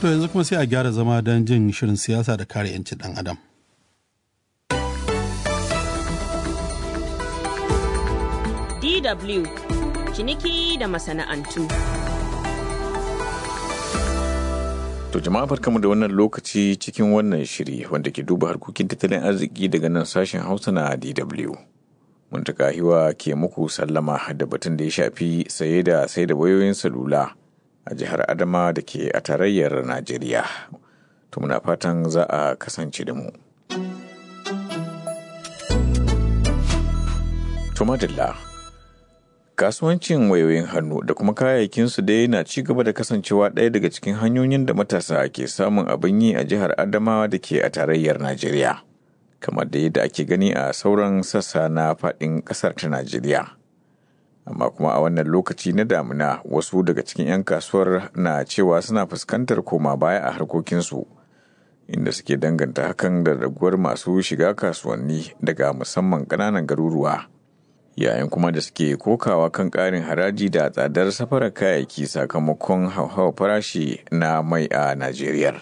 To yanzu kuma sai a gyara zama don jin shirin siyasa da kare 'yancin ɗan adam. DW ciniki da masana'antu. To jama'a barkamu da wannan lokaci cikin wannan shiri wanda ke duba harkokin tattalin arziki daga nan sashen Hausa na DW. Muntaka hiwa ke muku sallama da batun da ya shafi saye da sai da wayoyin salula a jihar Adama da ke a tarayyar Najeriya. To muna fatan za a kasance da mu. To madalla. kasuwancin wayoyin hannu da kuma kayayyakinsu dai na ci gaba da kasancewa ɗaya daga cikin hanyoyin da matasa ke samun abin yi a jihar adamawa da ke a tarayyar najeriya kamar da yadda ake gani a sauran sassa na faɗin ƙasar ta najeriya amma kuma a wannan lokaci na damina wasu daga cikin 'yan kasuwar na cewa suna fuskantar koma baya a harkokinsu inda suke danganta hakan da raguwar masu shiga kasuwanni daga musamman ƙananan garuruwa yayin kuma da suke kokawa kan ƙarin haraji da tsadar safarar kayayyaki sakamakon hauhawar farashi na mai a Najeriya.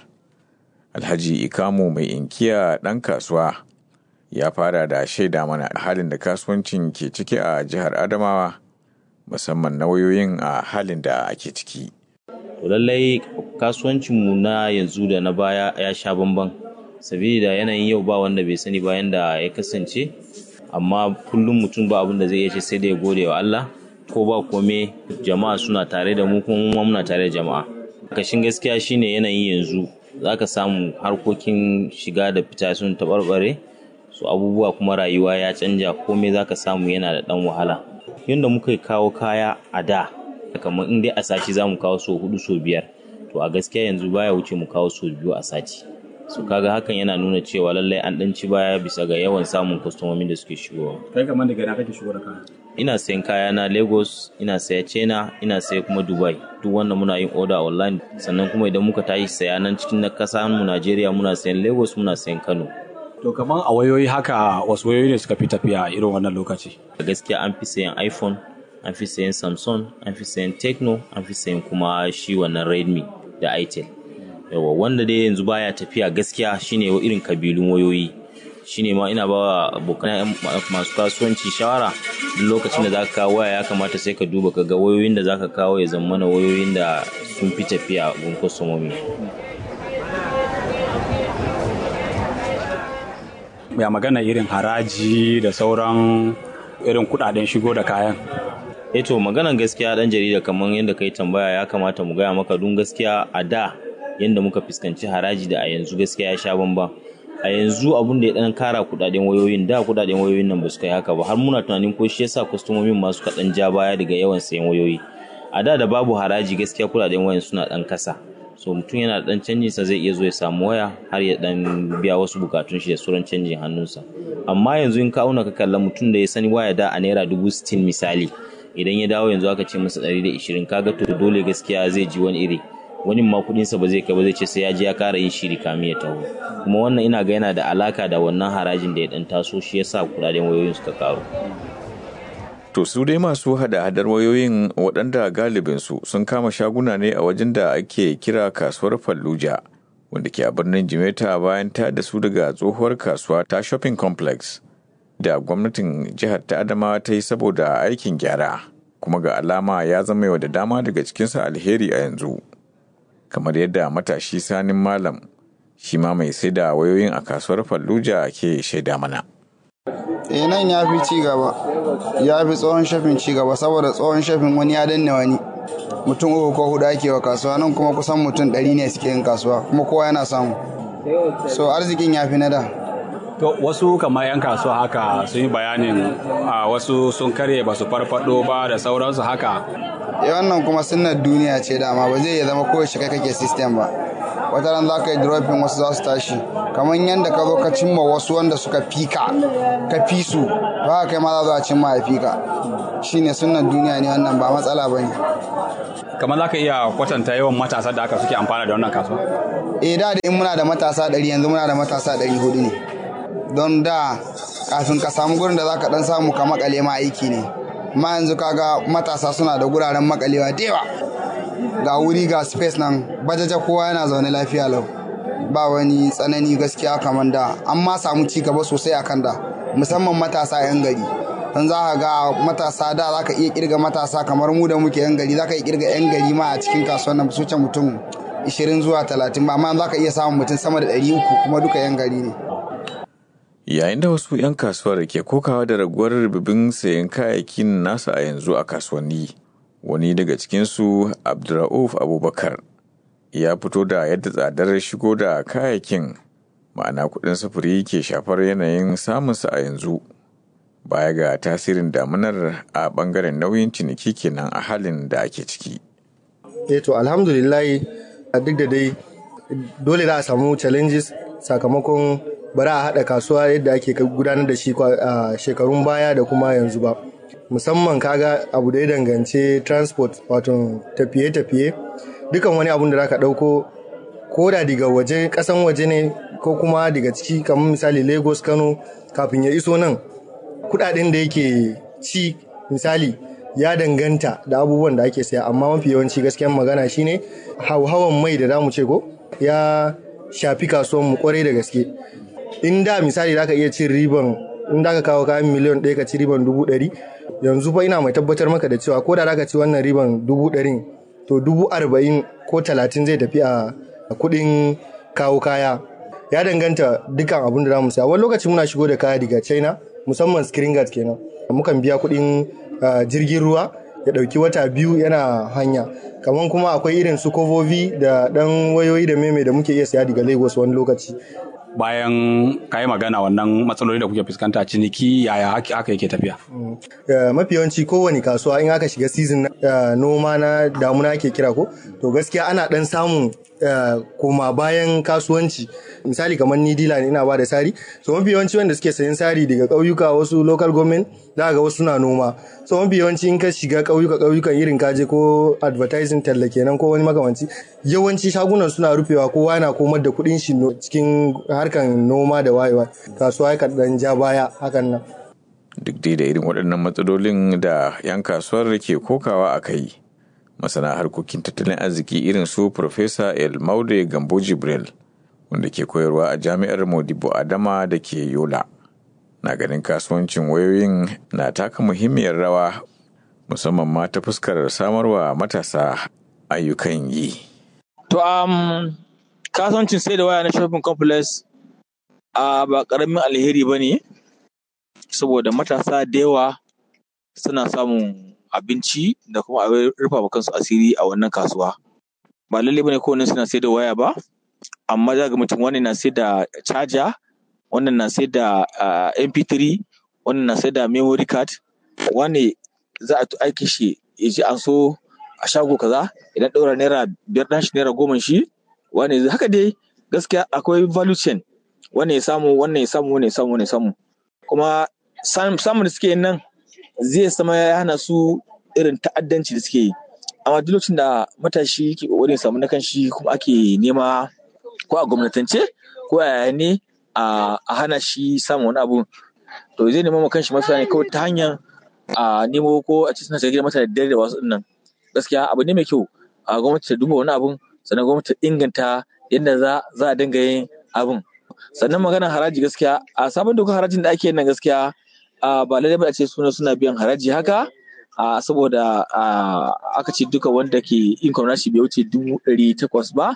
Alhaji Ikamu mai inkiya ɗan kasuwa ya fara da shaida mana halin da kasuwancin ke ciki a jihar Adamawa musamman na wayoyin a halin da ake ciki. lallai kasuwancinmu na yanzu da na baya ya sha bamban sabida yanayin yau ba wanda bai sani bayan da ya kasance amma kullum mutum ba abin da zai iya ce sai da ya gode wa Allah ko ba kome jama'a suna tare da mu kuma muna tare da jama'a kashin gaskiya shine yanayin yanzu zaka samu harkokin shiga da fita sun taɓarɓare su abubuwa kuma rayuwa ya canja komai zaka samu yana da ɗan wahala yadda muka kawo kaya a da kamar in dai a sati za mu kawo so hudu so biyar to a gaskiya yanzu baya wuce mu kawo so biyu a sati su kaga hakan yana nuna cewa lallai an dan ci baya bisa ga yawan samun kwastomomin da suke shigowa kai kamar daga ina kake shigo da kaya ina sayan kaya na lagos ina saya china ina saya kuma dubai duk wannan muna yin order online sannan kuma idan muka tashi saya nan cikin na kasa mu najeriya muna sayan lagos muna sayan kano to kamar a wayoyi haka wasu wayoyi ne suka fi tafiya irin wannan lokaci a gaskiya an fi sayan iphone an fi sayan samsung an fi sayan techno an fi sayan kuma shi wannan redmi da itel yawa wanda dai yanzu baya tafiya gaskiya shine irin kabilun wayoyi shine ma ina ba abokan masu kasuwanci shawara duk lokacin da zaka kawo waya ya kamata sai ka duba ka ga wayoyin da zaka kawo ya zama na wayoyin da sun fi tafiya gun kwastomomi ya magana irin haraji da sauran irin kudaden shigo da kayan eto maganan gaskiya dan jarida kamar yadda kai tambaya ya kamata mu gaya maka dun gaskiya a da yadda muka fuskanci haraji da a yanzu gaskiya ya sha bamban a yanzu abun da ya dan kara kudaden wayoyin da kudaden wayoyin nan ba su kai haka ba har muna tunanin ko shi yasa kwastomomin masu kaɗan ja baya daga yawan sayan wayoyi a da da babu haraji gaskiya kudaden wayan suna dan kasa so mutum yana da dan canjin sa zai iya zo ya samu waya har ya dan biya wasu bukatun shi da sauran canjin hannunsa amma yanzu in ka auna ka kalla mutum da ya sani waya da a naira dubu sittin misali idan ya dawo yanzu aka ce masa ɗari da ishirin kaga to dole gaskiya zai ji wani iri wani ma kudinsa ba zai kai ba zai ce sai ya je ya kara yin shiri kamin ya taho kuma wannan ina ga yana da alaka da wannan harajin da ya dan taso shi yasa kudaden wayoyin suka karu To su dai masu hada-hadar wayoyin waɗanda galibinsu sun kama shaguna ne a wajen da ake kira kasuwar Fallujah wanda ke a birnin Jimeta bayan ta da su daga tsohuwar kasuwa ta shopping complex da gwamnatin jihar ta Adamawa ta yi saboda aikin gyara kuma ga alama ya zama yau da dama daga cikinsa alheri a yanzu. kamar yadda matashi sanin malam shi ma mai sai da wayoyin a kasuwar Fallujah ke shaida mana. eh nan ya fi ci gaba ya fi tsohon shafin ci gaba saboda tsohon shafin wani ya danne wani mutum uku ko hudu ake wa kasuwa nan kuma kusan mutum ɗari ne suke yin kasuwa kuma kowa yana samu so arzikin ya fi na da to wasu kamar 'yan kasuwa haka sun yi bayanin a wasu sun karye ba su farfado ba da sauransu haka eh wannan kuma sunnar duniya ce dama ba zai iya zama kowace kai kake system ba wata ran za ka yi dropping wasu za su tashi kamar yadda ka zo ka cimma wasu wanda suka fika ka fi su ba kai ma za a cimma ya fika shine sunnar duniya ne wannan ba matsala ba ne kamar za ka iya kwatanta yawan matasa da aka suke amfana da wannan kasuwa eh da da in muna da matasa ɗari yanzu muna da matasa ɗari hudu ne don da kafin ka samu gurin da za ka ɗan samu ka makale ma aiki ne ma yanzu kaga matasa suna da guraren makalewa da yawa ga wuri ga space nan bajaja kowa yana zaune lafiya lau ba wani tsanani gaskiya kamar da an ma samu ci gaba sosai akan da musamman matasa 'yan gari don za ka ga matasa da za ka iya kirga matasa kamar mu da muke 'yan gari za ka iya kirga 'yan gari ma a cikin kasuwan nan su mutum 20 zuwa 30 ba amma za ka iya samun mutum sama da 300 kuma duka 'yan gari ne yayin da wasu 'yan kasuwar ke kokawa da raguwar rububin sayan kayayyakin nasu a yanzu a kasuwanni wani daga cikinsu abdurrauf abubakar ya fito da yadda tsadar shigo da kayayyakin ma'ana kuɗin sufuri ke shafar yanayin samunsa a yanzu baya ga tasirin damunar a ɓangaren nauyin ciniki kenan a halin da ake ciki. eh to alhamdulillah duk da dai dole za a samu challenges sakamakon bara a haɗa kasuwa yadda ake gudanar da shi a shekarun baya da kuma yanzu ba musamman kaga abu da ya danganci transport wato tafiye-tafiye dukan wani abun da za ka ɗauko ko da daga waje ƙasan waje ne ko kuma daga ciki kamar misali lagos kano kafin ya iso nan kudaden da yake ci misali ya danganta da abubuwan da ake saya amma mafi yawanci gaskiyan magana shine hauhawan mai da zamu ce ko ya shafi kasuwan mu kwarai da gaske in da misali zaka iya cin riban in da ka kawo kayan miliyan ɗaya ka ci riban dubu ɗari yanzu fa ina mai tabbatar maka da cewa ko da zaka ci wannan riban dubu ɗarin to dubu arba'in ko talatin zai tafi a kuɗin kawo kaya ya danganta dukkan abin da za mu saya wani lokaci muna shigo da kaya daga china musamman screen guard kenan mukan biya kuɗin jirgin ruwa ya ɗauki wata biyu yana hanya kamar kuma akwai irin su kovovi da ɗan wayoyi da meme da muke iya saya daga lagos wani lokaci bayan ka yi magana wannan matsaloli da kuke fuskanta ciniki yaya haka yake tafiya mafi yawanci kowane kasuwa in aka shiga season noma na damuna ake kira ko to gaskiya ana dan samun koma bayan kasuwanci misali kamar ni dila ne ina ba da sari so mafi yawanci wanda suke sayan sari daga ƙauyuka wasu local government za ga wasu suna noma so mafi yawanci in ka shiga ƙauyuka ƙauyukan irin kaje ko advertising talla kenan ko wani makamanci yawanci shagunan suna rufewa kowa yana komar da kuɗin shi cikin harkan noma da wayewa kasuwa ya dan ja baya hakan nan duk dai da irin waɗannan matsalolin da 'yan kasuwar ke kokawa a kai masana harkokin tattalin arziki irin su Profesa El Maude Gambo Jibril wanda ke koyarwa a jami'ar Modibo Adama da ke Yola. Na ganin kasuwancin wayoyin na taka muhimmiyar rawa musamman ma ta fuskar samarwa matasa ayyukan yi. To um, kasuwancin sai da waya na shopping complex a ba karamin alheri ba ne saboda matasa da yawa suna samun abinci da kuma abin rufa kansu asiri a wannan kasuwa ba lalle bane kowanne suna sai da waya ba amma za ga mutum wannan na sai da charger wannan na sai da mp3 wannan na sai da memory card wani za a aiki shi ya ji an so a shago kaza idan ɗaura naira biyar ɗan shi naira goma shi wani haka dai gaskiya akwai value chain wannan ya samu wannan ya samu wannan ya samu wannan ya samu kuma samun da suke yin nan zai sama ya hana su irin ta'addanci da suke yi amma duk lokacin da matashi ke kokarin samu na kanshi kuma ake nema ko a gwamnatance ko a yaya ne a hana shi samun wani abu to zai nema ma kanshi mafita ne kawai ta hanyar a nemo ko a cikin suna mata da dare da wasu nan gaskiya abu ne mai kyau a gwamnati ta duba wani abun sannan gwamnati ta inganta yadda za za a dinga yin abun sannan maganar haraji gaskiya a sabon dokar harajin da ake yin nan gaskiya ba lallai ba a ce suna suna biyan haraji haka saboda aka ce duka wanda ke income nashi bai wuce dubu ɗari takwas ba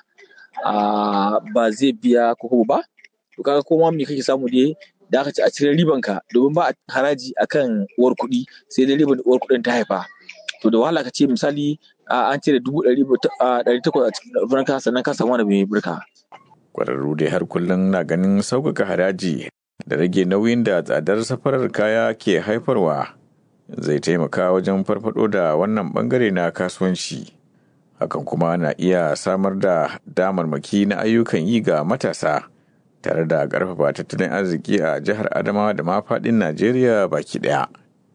ba zai biya koko ba to kaga koma me kake samu dai da aka ce a cire riban ka domin ba a haraji akan uwar kuɗi sai dai riban uwar kuɗin ta haifa to da wahala ka ce misali an cire dubu ɗari takwas a cikin birka sannan ka samu wani mai birka. Kwararru dai har kullum na ganin sauƙaƙa haraji da rage nauyin da tsadar safarar kaya ke haifarwa zai taimaka wajen farfado da wannan bangare na kasuwanci hakan kuma na iya samar da damarmaki na ayyukan yi ga matasa tare da ƙarfafa tattalin arziki a jihar adamawa da ma faɗin najeriya baki ɗaya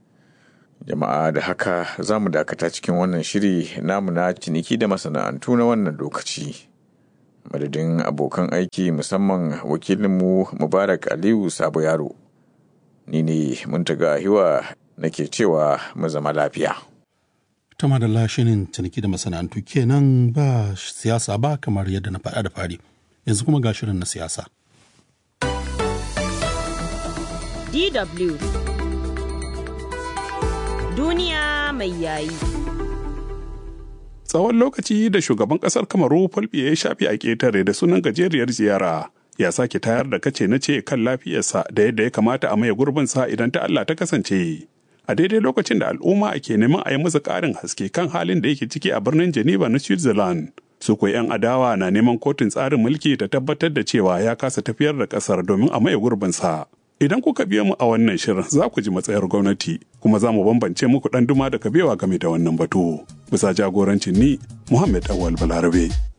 jama'a da haka za mu dakata cikin wannan shiri namu na ciniki da masana'antu na wannan lokaci madadin abokan aiki musamman wakilinmu mubarak aliyu sabo yaro ni ne muntaga hiwa nake cewa mu zama lafiya Tama da lashinin ciniki da masana'antu kenan ba siyasa ba kamar yadda na faɗa da fari. Yanzu kuma ga shirin na siyasa. DW Duniya mai yayi. Tsawon lokaci da shugaban ƙasar Kamaru Fulbiya ya shafi a ƙetare da sunan gajeriyar ziyara ya sake tayar da kace na ce kan lafiyarsa da yadda ya kamata a maye gurbinsa idan ta Allah ta kasance. A daidai lokacin da al'umma ke neman a yi masa ƙarin haske kan halin da yake ciki a birnin Geneva na Switzerland. Su kuwa 'yan adawa na neman kotun tsarin mulki ta tabbatar da cewa ya kasa tafiyar da ƙasar domin a maye gurbinsa. Idan kuka biya mu a wannan shirin za ku ji matsayar gwamnati kuma za mu bambance muku ɗan duma da kabewa game da wannan batu. Bisa jagorancin ni Muhammad Awal Balarabe.